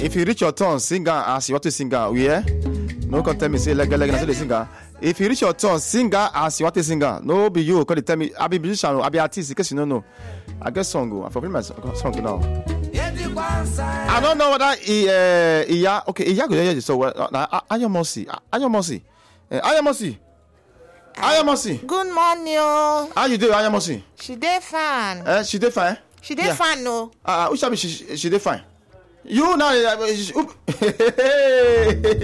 if you reach your turn sing am as you want to sing am we hear no come tell me say legelege na so dey sing am if you reach your turn sing am as you want to sing am no be you come dey tell me i be musician o i be artist in case you no know i get song o i for play my song song now. I don't know whether he, uh, Iya, okay, Iya go hear the song. well, Na Ayomosi, Ayomosi, uh, Ayomosi, Ayomosi. Good morning o. How you doing, Ayomosi? She dey fine. Uh, she dey fine. She dey Yeah. fine o. Uh, which one be she? She dey fine. You now. Uh, she,